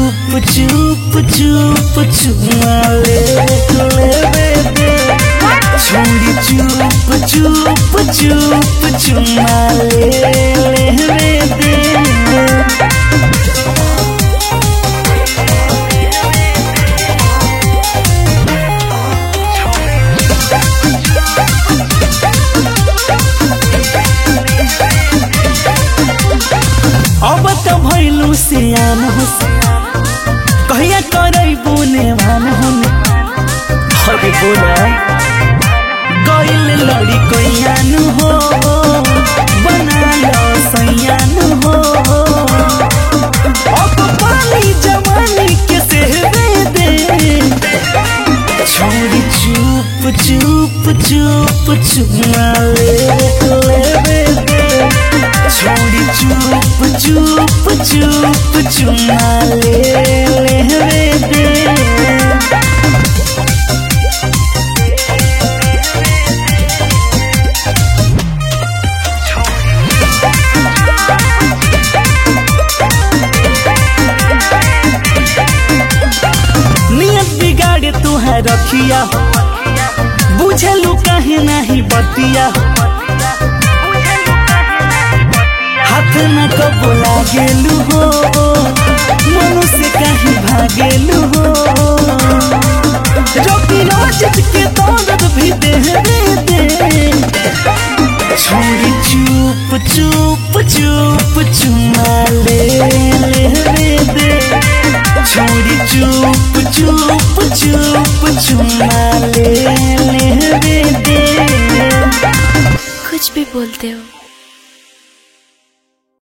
चुप चुप चुप चुमा ले लेवे दे छोड़ी चुप चुप चुप चुमा ले लेवे दे अब त भैलू सियान हो कहिया करै बुने भान हुन अरे बोला गइल लड़ी कैयान हो बना लो सैयान हो अब पानी जवानी के सेहवे दे छोड़ी चुप चुप चुप चुमा ले लेवे दे छोड़ी चुप चुप चुप चुमा ले लेवे दे नियत बिगाड़े तुहार रखिया बुझलू काहे नहीं बतिया हाथ न कबो लागेलू हो मनु से कहीं भागेलू हो रोटी रोज के दौलत भी दे दे दे छोड़ी चुप चुप चुप चुमा ले ले दे छोड़ी चुप चुप चुप चुमा ले ले दे कुछ भी बोलते हो